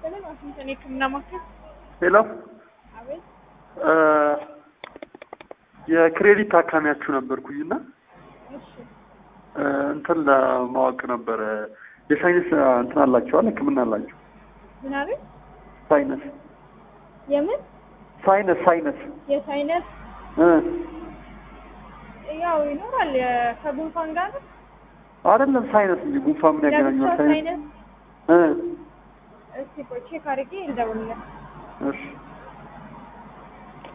ይስጥልን። ዋሽንግተን የህክምና ማዕከል። ሄሎ አቤት። የክሬዲት ታካሚያችሁ ነበርኩኝና እሺ። እንትን ለማወቅ ነበረ የሳይንስ እንትን አላቸዋል ህክምና አላቸው ምን አቤት? ሳይነስ የምን ሳይነስ ሳይነስ የሳይነስ እ ያው ይኖራል። የ- ከጉንፋን ጋር ነው። አይደለም ሳይነስ እንጂ ጉንፋን ምን ያገናኘዋል ለብቻው ሳይነስ ሳይነስ። እ እስቲ ቆይ ቼክ አድርጌ ልደውልልህ። እሺ